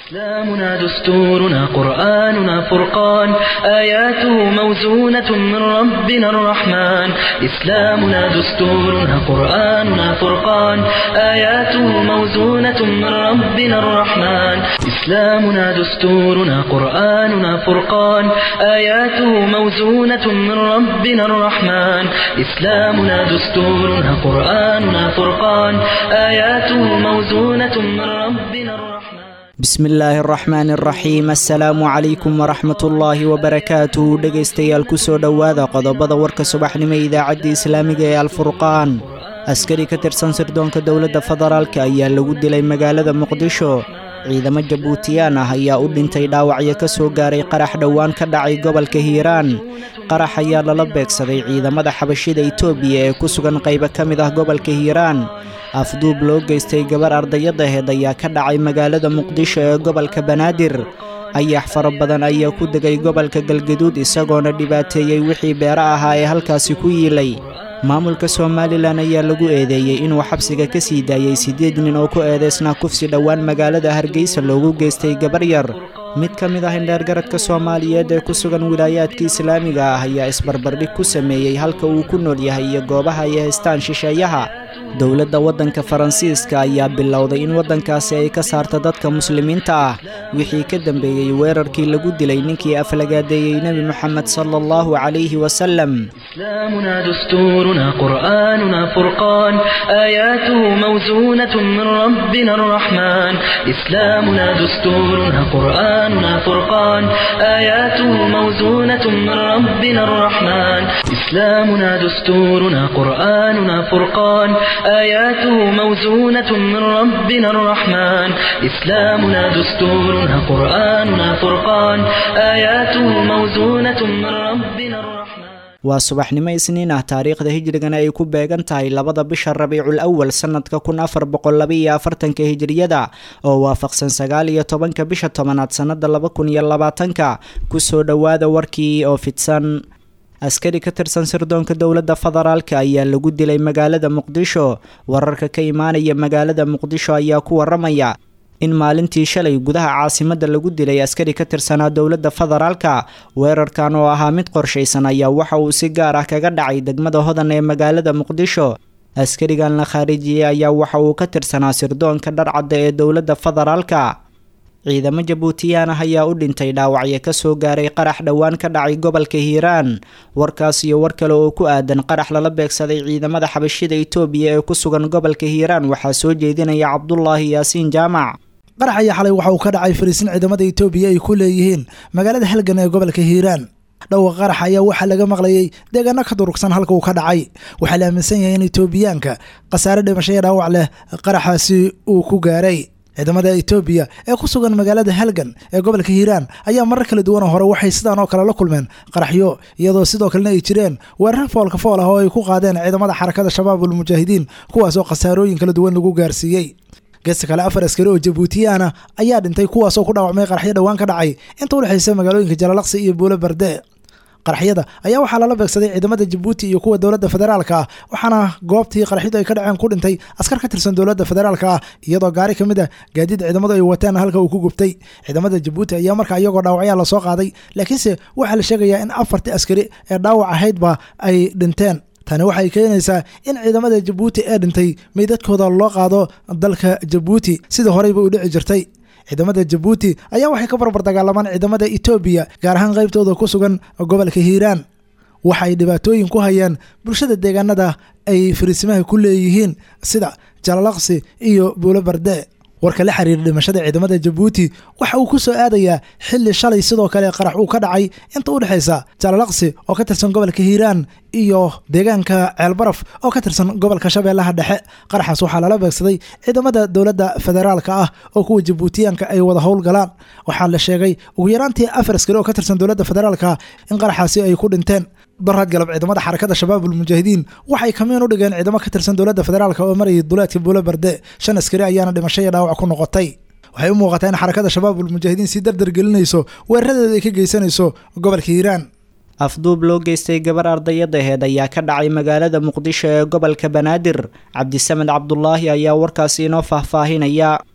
إسلامنا دستورنا قرآننا فرقان آياته موزونة من ربنا الرحمن إسلامنا دستورنا قرآننا فرقان آياته موزونة من ربنا الرحمن إسلامنا دستورنا قرآننا فرقان آياته موزونة من ربنا الرحمن إسلامنا دستورنا قرآننا فرقان آياته موزونة من ربنا الرحمن bismi illaahi araxmaani araxiim assalaamu calaykum waraxmat ullaahi wabarakaatuh dhegaystayaal kusoo dhowaada qodobada warka subaxnimo ee idaacadda islaamiga ee alfurqaan askari ka tirsan sirdoonka dowladda federaalka ayaa lagu dilay magaalada muqdisho ciidamo jabuutiyaan ah ayaa u dhintay dhaawacyo ka soo gaaray qarax dhowaan ka dhacay gobolka hiiraan qarax ayaa lala beegsaday ciidamada xabashida itoobiya ee ku sugan qaybo ka mid ah gobolka hiiraan afduub loo geystay gabar ardayadaheed ayaa ka dhacay magaalada muqdisho ee gobolka banaadir ayax fara badan ayaa ku degay gobolka galgaduud isagoona dhibaateeyey wixii beero ahaa ee halkaasi ku yiilay maamulka somalilan ayaa lagu eedeeyey inuu xabsiga ka sii daayey siddeed nin oo ku eedaysnaa kufsi dhowaan magaalada hargeysa loogu geystay gabar yar mid ka mid ah indheergaradka soomaaliyeed ee ku sugan wilaayaadka islaamiga ah ayaa isbarbardhig ku sameeyey halka uu ku nool yahay iyo goobaha ay haystaan shisheeyaha dowladda waddanka faransiiska ayaa bilowday in waddankaasi ay ka saarto dadka muslimiinta ah wixii ka dambeeyey weerarkii lagu dilay ninkii aflagaadeeyey nebi moxamed sala allahu calayhi wasalem إسلامنا دستورنا قرآننا فرقان آياته موزونة من ربنا الرحمن إسلامنا دستورنا قرآننا فرقان آياته موزونة من ربنا الرحمن إسلامنا دستورنا قرآننا فرقان آياته موزونة من ربنا الرحمن إسلامنا دستورنا قرآننا فرقان آياته موزونة من ربنا الرحمن waa subaxnimo isniin ah taariikhda hijrigana ay ku beegan tahay labada bisha rabiicul awal sannadka kun afar boqol labaiyo afartanka hijriyada oo waafaqsan sagaal iyo tobanka bisha tobanaad sannada laba kun iyo labaatanka kusoo dhowaada warkii oo fidsan askari ka tirsan sirdoonka dowladda federaalka ayaa lagu dilay magaalada muqdisho wararka ka imaanaya magaalada muqdisho ayaa ku waramaya in maalintii shalay gudaha caasimadda lagu dilay askari ka tirsanaa dowladda federaalka weerarkan oo ahaa mid qorshaysan ayaa waxa uu si gaar ah kaga dhacay degmada hodan ee magaalada muqdisho askarigan la khaarijiyey ayaa waxa uu ka tirsanaa sirdoonka dharcadda ee dowladda federaalka ciidamo jabuutiyaan ah ayaa u dhintay dhaawacyo ka soo gaaray qarax dhowaan ka dhacay gobolka hiiraan warkaas iyo war kale oo ku aadan qarax lala beegsaday ciidamada xabashida itoobiya ee ku sugan gobolka hiiraan waxaa soo jeedinaya cabdulaahi yaasiin jaamac qarax ayaa xalay waxa uu ka dhacay fariisin ciidamada itoobiya ay ku leeyihiin magaalada halgan ee gobolka hiiraan dhowqa qarax ayaa waxaa laga maqlayey deegaano ka durugsan halka uu ka dhacay waxaa la aaminsan yahay in itoobiyaanka khasaare dhimashaya dhaawac leh qaraxaasi uu ku gaaray ciidamada itoobiya ee ku sugan magaalada halgan ee gobolka hiiraan ayaa marar kala duwan oo hore waxay sidaan oo kale la kulmeen qaraxyo iyadoo sidoo kalena ay jireen weerar foolka fool ah oo ay ku qaadeen ciidamada xarakada shabaabul mujaahidiin kuwaasoo khasaarooyin kala duwan lagu gaarsiiyey geesta kale afar askari oo jabuutiyaana ayaa dhintay kuwaasoo ku dhaawacmay qaraxyo dhowaan ka dhacay inta u dhexaysa magaalooyinka jalalaqsi iyo buulo barde qaraxyada ayaa waxaa lala beegsaday ciidamada jabuuti iyo kuwa dowladda federaalka ah waxaana goobtii qaraxyadu ay ka dhaceen ku dhintay askar ka tirsan dowladda federaalka ah iyadoo gaari ka mid a gaadiid ciidamadu ay wateen halka uu ku gubtay ciidamada jabuuti ayaa markaa iyagoo dhaawacyaa lasoo qaaday laakiinse waxaa la sheegayaa in afartii askari ee dhaawac ahaydba ay dhinteen tani waxay keenaysaa in ciidamada jabuuti ee dhintay meydadkooda loo qaado dalka jabuuti sida horeyba u dhici jirtay ciidamada jabuuti ayaa waxay ka barbar dagaalamaan ciidamada etoobiya gaar ahaan qaybtooda ku sugan gobolka hiiraan waxay dhibaatooyin ku hayaan bulshada deegaanada ay fariisimaha ku leeyihiin sida jalalaqsi iyo buulo barde warka la xiriira dhimashada ciidamada jabuuti waxa uu ku soo aadayaa xili shalay sidoo kale qarax uu ka dhacay inta u dhexaysa jalalaqsi oo ka tirsan gobolka hiiraan iyo deegaanka ceelbaraf oo ka tirsan gobolka shabeellaha dhexe qaraxaas waxaa lala beegsaday ciidamada dowladda federaalka ah oo kuwa jabuutiyaanka ay wada howlgalaan waxaa la sheegay ugu yaraantii afar askari oo ka tirsan dowladda federaalka in qaraxaasi ay ku dhinteen daraad galab ciidamada xarakada shabaabul mujaahidiin waxay kamiin u dhigeen ciidamo ka tirsan dowladda federaalk oo marayay duleedka buulo barde shan askari ayaana dhimasho iyo dhaawac ku noqotay waxay u muuqataa in xarakada shabaabul mujaahidiin si dardar gelinayso weeraradeeda ay ka geysanayso gobolka hiiraan afduub loo geystay gabar ardayadaheed ayaa ka dhacay magaalada muqdisho ee gobolka banaadir cabdisamed cabdulaahi ayaa warkaasi inoo faahfaahinaya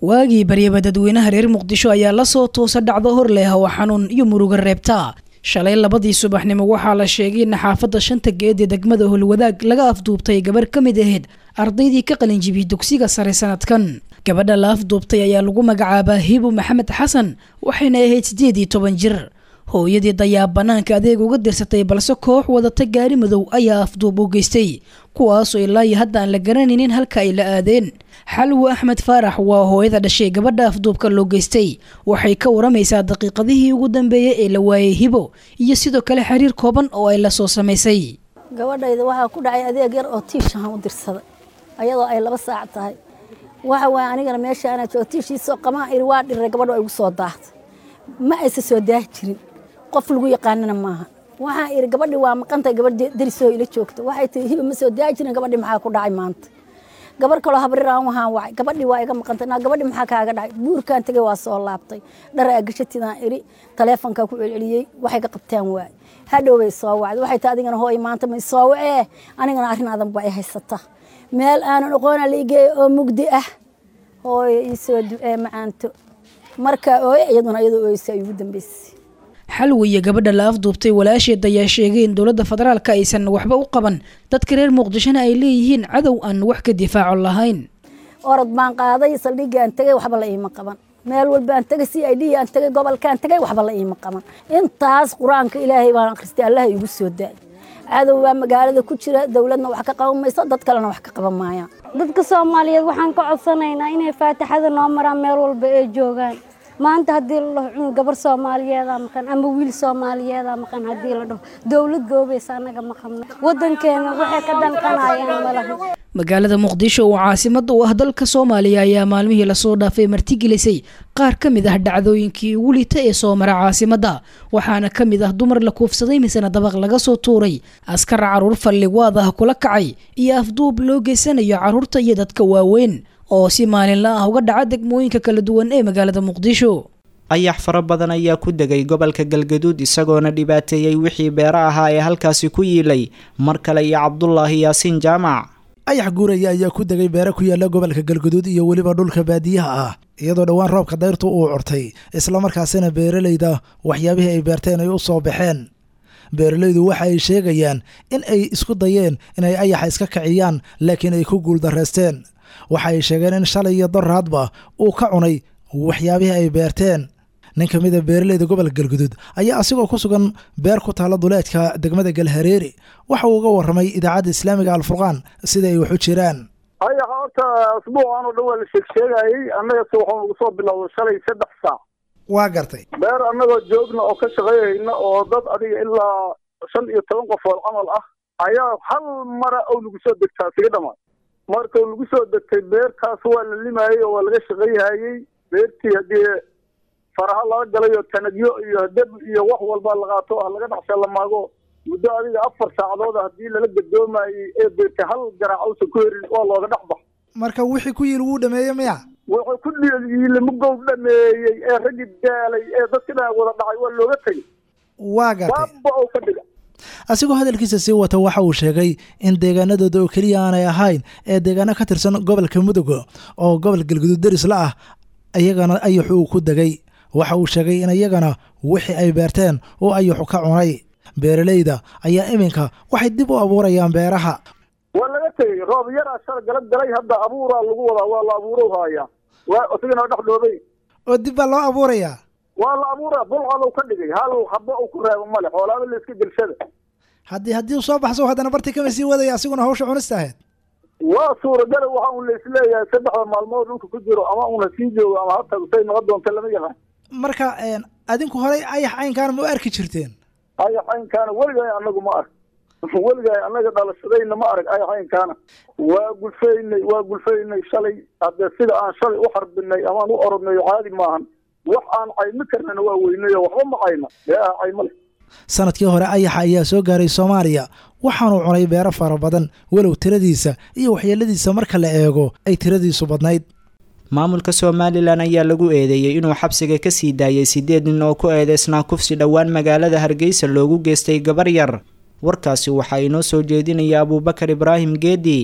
waagii baryaba dadweynaha reer muqdisho ayaa lasoo toosa dhacdo hor leh oo xanuun iyo muruga reebta shalay labadii subaxnimo waxaa la sheegay in xaafadda shanta geed ee degmada holwadaag laga afduubtay gabarh ka mid ahayd ardaydii ka qalinjibiyey dugsiga sare sanadkan gabadha la afduubtay ayaa lagu magacaabaa hibu maxamed xasan waxayna ahayd siddeed iyo toban jir hooyadii dayaab banaanka adeeg uga dirsatay balse koox wadata gaari madow ayaa afduub u geystay kuwaasoo ilaa iyo hadda aan la garanaynin halka ay la aadeen xalwo axmed faarax waa hooyada dhashay gabadha afduubka loo geystay waxay ka waramaysaa daqiiqadihii ugu dambeeyey ee la waayey hibo iyo sidoo kale xiriir kooban oo ay la soo samaysay gabadhayda waxaa ku dhacay adeeg yar oo tiishahan u dirsaday ayadoo ay laba saac tahay waxa waay anigana meesha anaa joogo tiishiisoo qamaan iri waa dhiray gabadho ay igu soo daahtay ma aysa soo daahi jirin qof lagu yaqaanana maaha waxaan iri gabadhi waa maqantay gabadh darisoo ila joogta waxay tii hiba ma soo daahi jirin gabadhi maxaa ku dhacay maanta gabar kaloo habriraan waxaan wacay gabadhi waa iga maqantay naa gabadhi maxaa kaaga dhacay buurkaan tegay waa soo laabtay dhara agashatidaan iri taleefonkaa ku celceliyey waxay ka qabtaan waay hadhow bay soo wacday waxay tii adigana hooy maanta may soo wacee anigana arrin adan ba ay haysata meel aanan aqoona la igeeya oo mugdi ah hooyo ii soo ducee macaanto marka ooye iyaduna iyadoo ooysa ay ugu dambeysay xalwi iyo gabadha la afduubtay walaasheed ayaa sheegay in dowladda federaalka aysan waxba u qaban dadka reer muqdishona ay leeyihiin cadow aan wax ka difaaco lahayn orod baan qaaday saldhigii aan tegay waxba la iima qaban meel walba aan tegay c i d aan tegay gobolkaan tegay waxba la iima qaban intaas qur-aanka ilaahay baan akhristay allaha igu soo daay cadow baa magaalada ku jira dowladna wax ka qaban mayso dad kalena wax ka qaban maayaan dadka soomaaliyeed waxaan ka codsanaynaa inay faataxada noo maraan meel walba ay joogaan maanta haddii la dhaho cunug gabar soomaaliyeedaa maqan ama wiil soomaaliyeedaa maqan haddii la dhaho dowlad goobaysa annaga ma qabno waddankeena waxay ka danqanayaan malaha magaalada muqdisho oo caasimada u ah dalka soomaaliya ayaa maalmihii lasoo dhaafay martigelisay qaar ka mid ah dhacdooyinkii ugu liita ee soo mara caasimadda waxaana ka mid ah dumar la kuufsaday misena dabaq laga soo tuuray askar caruur falligwaad ah kula kacay iyo afduub loo geysanayo carruurta iyo dadka waaweyn oo si maalinla ah uga dhaca degmooyinka kala duwan ee magaalada muqdisho ayax fara badan ayaa ku degay gobolka galgaduud isagoona dhibaateeyey wixii beero ahaa ee halkaasi ku yiilay mar kale iyo cabdulaahi yaasiin jaamac ayax guuraya ayaa ku degay beero ku yaalla gobolka galgaduud iyo weliba dhulka baadiyaha ah iyadoo dhowaan roobka dayrtu uu curtay islamarkaasina beeralayda waxyaabihii ay beerteen ay u soo baxeen beeralaydu waxa ay sheegayaan in ay isku dayeen inay ayaxa iska kiciyaan laakiin ay ku guuldarraysteen waxa ay sheegeen in shalay iyo doraadba uu ka cunay waxyaabihii ay beerteen nin ka mid a beeralayda gobolka galguduud ayaa asigoo ku sugan beer ku taalla duleedka degmada galhareeri waxa uu uga warramay idaacadda islaamiga alfurqaan sida ay wax u jiraan ayaxa horta asbuucan oo dhan waa la sheegsheegayey annagase waxaan ugu soo bilowday shalay saddex saac waa gartay beer annagoo joogna oo ka shaqeeyayna oo dad adiga ilaa shan iyo toban qofood camal ah ayaa hal mara oo lagu soo degtaa siga dhammaad markau lagu soo degtay beertaas waa la limaayey oo waa laga shaqayhayey beertii haddii faraha laga galay oo tanagyo iyo deb iyo wax walba la qaato ah laga dhaxsha la maago muddo adiga afar saacadood haddii lala gadoomayey ee beertay hal garaac uusan ku herin waa looga dhex bax marka wixii ku yiil wuu dhameeyey miya wuxuu ku dhiilimugow dhameeyey ee raggii daalay ee dadka dhan wada dhacay waa looga tegey waa gartay baaba oo ka dhiga asigoo hadalkiisa sii wata waxa uu sheegay in deegaanadooda oo keliya aanay ahayn ee deegaano ka tirsan gobolka mudug oo gobol galguduud deris la ah iyagana ayaxu uu ku degay waxa uu sheegay in iyagana wixii ay beerteen oo ayaxu ka cunay beeralayda ayaa iminka waxay dib u abuurayaan beeraha waa laga tegey roob yaraa shal galab galay hadda abuuraa lagu wadaa waa la abuuro haayaa waa isagana dhex dhoobay oo dib baa loo abuurayaa waa la abuuraa bulcad uu ka dhigay hal haba uu ku reebo male xoolaaba la iska gelshada haddii haddii uu soo baxso haddana bartii kama sii wadaya asiguna hawsha cunista ahayd waa suuragala waxa un la isleeyahay saddexda maalmood dhulka ku jiro ama una sii joogo ama ha tago say noqon doonta lama yaqaan marka adinku horey ayax caynkaana ma u arki jirteen ayax caynkaana weligaay anagu ma arg weligaay annaga dhalashadayna ma arag ayax caynkaana waa gulfaynay waa gulfaynay shalay haddee sida aan shalay u xarbinay amaan u orodnayo caadi maahan wax aan caymi karnana waa weynayo waxba ma cayna beeaha cayma leh sanadkii hore ayaxa ayaa soo gaaray soomaaliya waxaanuu cunay beero fara badan walow tiradiisa iyo waxyeeladiisa marka la eego ay tiradiisu badnayd maamulka somalilan ayaa lagu eedeeyey inuu xabsiga ka sii daayay siddeed nin oo ku eedeysnaa kufsi dhowaan magaalada hargeysa loogu geystay gabar yar warkaasi waxaa inoo soo jeedinaya abuubakar ibraahim geedi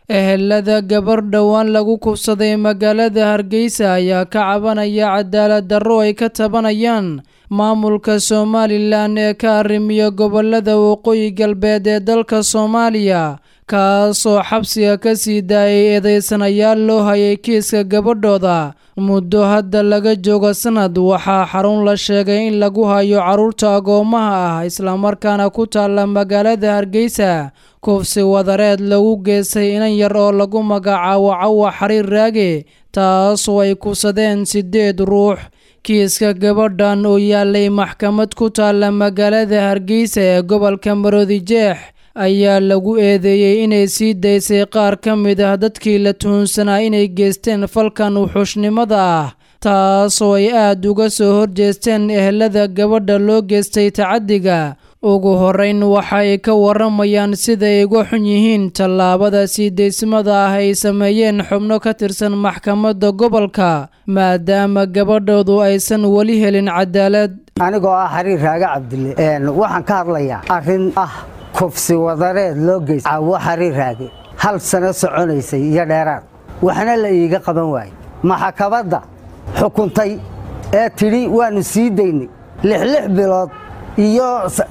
ehelada gabar dhowaan lagu kufsaday magaalada hargeysa ayaa ka cabanaya cadaalad darro ay ka tabanayaan maamulka somalilan ee ka arrimiya gobolada waqooyi galbeed ee dalka soomaaliya kaasoo xabsiga ka sii daayay eedeysanayaal loo hayay kiiska gabadhooda muddo hadda laga joogo sanad waxaa xarun la sheegay in lagu hayo carruurta agoomaha ah islamarkaana ku taalla magaalada hargeysa kufsi wadareed lagu geystay inan yar oo lagu magacaabo cawa xariir raage taasoo ay kufsadeen siddeed ruux kiiska gabadhan oo yaalay maxkamad ku taalla magaalada hargeysa ee gobolka maroodijeex ayaa lagu eedeeyey inay sii daysay qaar ka mid ah dadkii la tuhunsanaa inay geysteen falkan wuxuushnimada ah taasoo ay aad uga soo horjeesteen ehelada gabadha loo geystay tacaddiga ugu horrayn waxa ay ka waramayaan sida ay uga xun yihiin tallaabada sii daysmada ah ay sameeyeen xubno ka tirsan maxkamadda gobolka maadaama gabadhoodu aysan weli helin cadaalad anigoo ah xariir raage cabdille waxaan ka hadlayaa arrin ah kufsi wadareed loo geystay cawo xariir raage hal sano soconaysay iyo dheeraad waxna la iiga qaban waayey maxakabadda xukuntay ee tidhi waannu sii daynay lixlix bilood iyo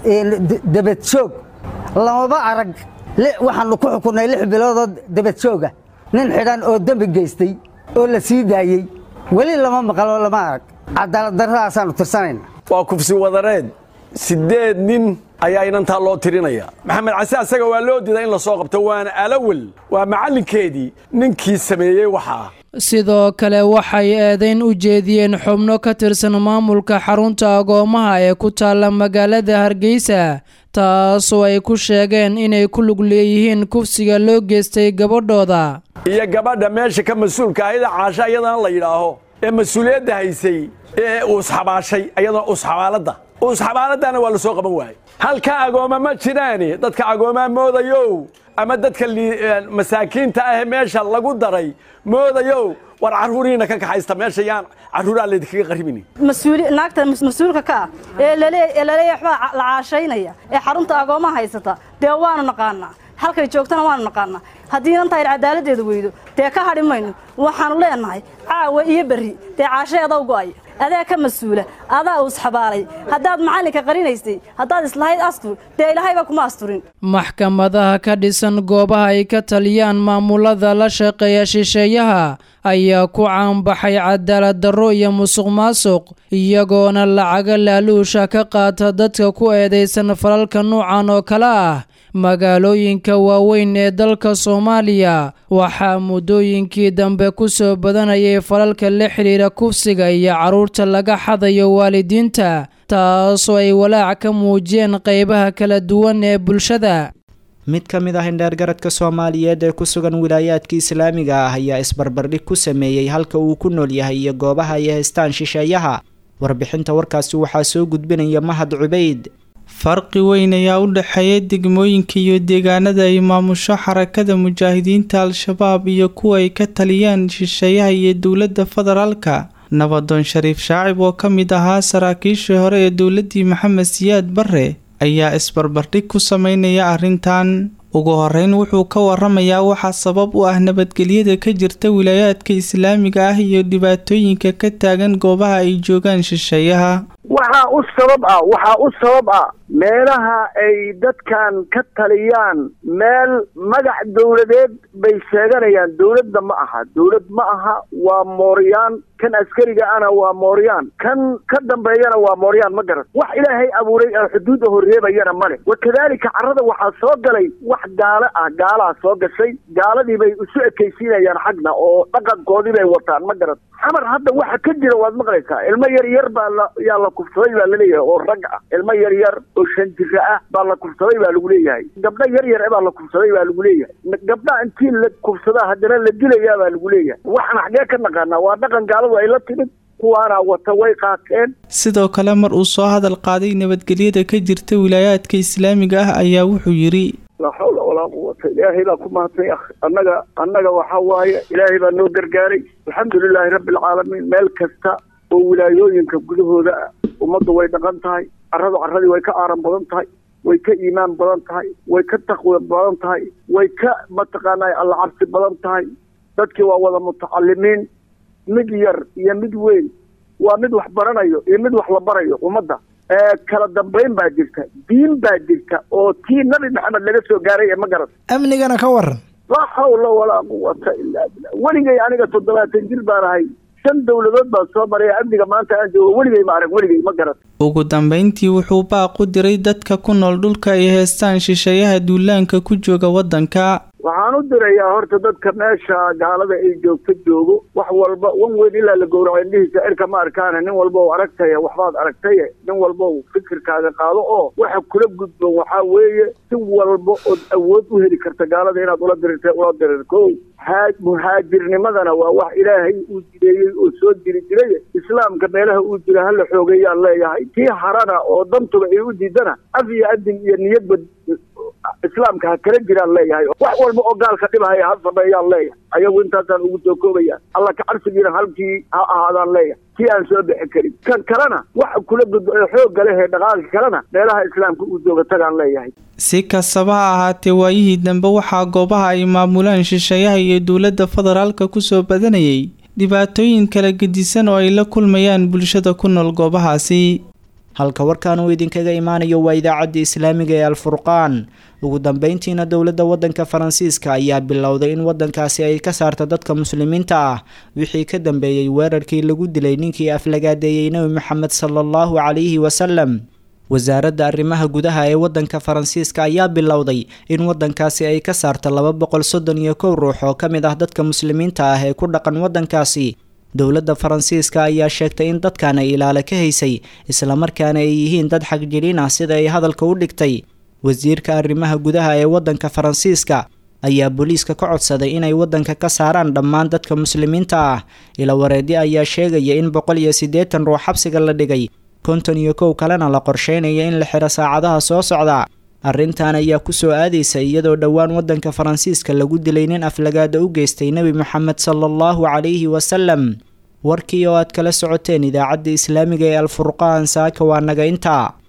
debadjoog lamaba arag waxaannu ku xukunnay lix biloodoo debadjooga nin xidhan oo dembi geystay oo la sii daayey weli lama maqaloo lama arag cadaaladdarradaasaannu tirsanayna waa kufsi wadareed siddeed nin ayaa inantaa loo tirinaya maxamed case asaga waa loo diidaa in la soo qabto waana alawel waa macallinkeedii ninkii sameeyey waxaa sidoo kale waxay eedayn u jeediyeen xubno ka tirsan maamulka xarunta agoomaha ee ku taalla magaalada hargeysa taasoo ay ku sheegeen inay ku lug leeyihiin kufsiga loo geystay gabadhooda iyo gabadha meesha ka mas-uulka ahida caasha iyadana la yidhaaho ee mas-uuliyadda haysay ee uusxabaashay iyadana uusxabaaladda uusxabaaladdaana waa la soo qaban waayey halka agooma ma jiraani dadka agoomaa moodayow ama dadka masaakiinta ahee meesha lagu daray moodayow war carruuriina ka kaxaysta meesha yaan carruuraa laydinkaga qaribini naagta mas-uulka ka ah ee laleeyahay waxbaa la caashaynaya ee xarunta agoomaha haysata dee waanu naqaanaa halkay joogtana waanu naqaanaa haddii inantaayr cadaaladdeeda weydo dee ka hadhi mayno waxaannu leenahay caawa iyo berri dee caashaeedaw go'ay adaa ka mas-uula adaa uusxabaalay haddaad macallinka qarinaysay haddaad islahayd astur dee ilaahayba kuma asturin maxkamadaha ka dhisan goobaha ay ka taliyaan maamulada la shaqeeya shisheeyaha ayaa ku caanbaxay cadaalad darro iyo musuq maasuq iyagoona lacaga laaluusha ka qaata dadka ku eedaysan falalka nuucan oo kale ah magaalooyinka waaweyn ee dalka soomaaliya waxaa muddooyinkii dambe ku soo badanayay falalka la xidhiira kufsiga iyo carruurta laga xadayo waalidiinta taasoo ay walaac ka muujiyeen qaybaha kala duwan ee bulshada mid ka mid ah indheergaradka soomaaliyeed ee ku sugan wilaayaadka islaamiga ah ayaa isbarbardhig ku sameeyey halka uu ku nool yahay iyo goobaha ay haystaan shisheeyaha warbixinta warkaasi waxaa soo gudbinaya mahad cubayd farqi weyn ayaa u dhexeeya degmooyinka iyo deegaanada ay maamusho xarakada mujaahidiinta al-shabaab iyo kuwa ay ka taliyaan shisheeyaha iyo dowladda federaalka nabadoon shariif shaacib oo ka mid ahaa saraakiishii hore ee dowladdii maxamed siyaad barre ayaa isbarbardhig ku sameynaya arrintan ugu horeyn wuxuu ka waramayaa waxaa sabab u ah nabadgelyada ka jirta wilaayaadka islaamiga ah iyo dhibaatooyinka ka taagan goobaha ay joogaan shisheeyaha waxaa u sabab ah waxaa u sabab ah meelaha ay dadkan ka taliyaan meel magac dowladeed bay sheeganayaan dowladda ma aha dowlad ma aha waa mooryaan kan askariga ana waa mooryaan kan ka dambeeyana waa mooryaan ma garan wax ilaahay abuuray oo xuduudda horreebayana male wakadaalika carrada waxaa soo galay wax gaalo ah gaalaha soo gashay gaaladii bay isu ekaysiinayaan xagna oo dhaqankoodii bay wataan ma garan xamar hadda waxa ka jira waad maqlaysaa ilmo yar yar baa la yaa la kufsaday baa laleeyahay oo rag ah ilmo yar yar oo shan jira ah baa la kufsaday baa lagu leeyahay gabdho yar yar baa la kufsaday baa lagu leeyahay gabdha intii la kufsadaa haddana la dilayaa baa lagu leeyahay waxaan xagee ka naqaanaa waa dhaqan gaaladu ay la timid kuwaana wata way qaateen sidoo kale mar uu soo hadal qaaday nabadgelyada ka jirta wilaayaadka islaamiga ah ayaa wuxuu yidhi laa xawla walaa quwata ilaahay baa ku mahadsan akh annaga annaga waxaa waaye ilaahay baa noo gargaaray alxamdulilaahi rabbi alcaalamiin meel kasta oo wilaayooyinka gudahooda ah ummaddu way dhaqan tahay carradu carradii way ka aaran badan tahay way ka iimaan badan tahay way ka taqwi badan tahay way ka mataqaanaa alla cabsi badan tahay dadkii waa wada mutacalimiin mid yar iyo mid weyn waa mid wax baranayo iyo mid wax la barayo ummadda kala dambayn baa jirta diin baa jirta oo tii nabi maxamed laga soo gaaray ee ma garan amnigana ka waran laa xawla walaa quwata ilaa billah weligay aniga toddobaatan jir baan ahay shan dowladood baan soo maray amniga maanta aan joogo weligay ma arag weligay ma garan ugu dambeyntii wuxuu baaq u diray dadka ku nool dhulka ay heestaan shisheeyaha duulaanka ku jooga waddanka waxaan u dirayaa horta dadka meesha gaalada ay joogto joogo wax walba wan weyn ilaa la gowraco indhihiisa cirka ma arkaane nin walba u aragtaya waxbaad aragtaye nin walba u fikirkaaga qaado oo waxa kula gudboon waxaa weeye si walba ood awood u heli karta gaalada inaad ula dirirta ula dirir ko muhaajirnimadana waa wax ilaahay uu jireeyey oo soo jiri jiray islaamka meelaha uu jira hala xoogeeyaan leeyahay tii harana oo dantuba ay u diidana af iyo adin iyo niyadba islaamka ha kala jiraan leeyahay wax walba oo gaalka dhibahaya ha sameeyaan leeyahay ayagu intaasaan ugu soo koobaya alla ka cabsigiina halkii ha ahaadaan leeyahay kii aan soo bixi karin kan kalena waxa kula gudbo ee xoogga leh ee dhaqaalka kalena meelaha islaamka uu jooga tagaan leeyahay si kastaba ha ahaatee waayihii dambe waxaa goobaha ay maamulaan shisheeyaha iyo dowladda federaalka kusoo badanayay dhibaatooyin kala gedisan oo ay la kulmayaan bulshada ku nool goobahaasi halka warkan uu idinkaga imaanayo waa idaacadda islaamiga ee alfurqaan ugu dambeyntiina dowladda waddanka faransiiska ayaa bilowday in waddankaasi ay ka saarta dadka muslimiinta ah wixii ka dambeeyey weerarkii lagu dilay ninkii aflagaadeeyey nebi maxamed sala allahu calayhi wasalam wasaaradda arrimaha gudaha ee waddanka faransiiska ayaa bilowday in waddankaasi ay ka saarta laba boqol soddon iyo kow ruux oo ka mid ah dadka muslimiinta ah ee ku dhaqan waddankaasi dowladda faransiiska ayaa sheegtay in dadkan ay ilaale ka haysay islamarkaana ay yihiin dad xagjiriin ah sida ay hadalka u dhigtay wasiirka arrimaha gudaha ee waddanka faransiiska ayaa booliiska ka codsaday inay waddanka ka saaraan dhammaan dadka muslimiinta ah ilawareedyo ayaa sheegaya in boqol iyo siddeetan ruux xabsiga la dhigay konton iyo kow kalena la qorsheynaya in la xiro saacadaha soo socda arrintan ayaa kusoo aadaysa iyadoo dhowaan waddanka faransiiska lagu dilay nin aflagaada u geystay nebi moxamed sala allahu calayhi wasalam warkii oo aad kala socoteen idaacadda islaamiga ee alfurqaan saaka waa naga intaa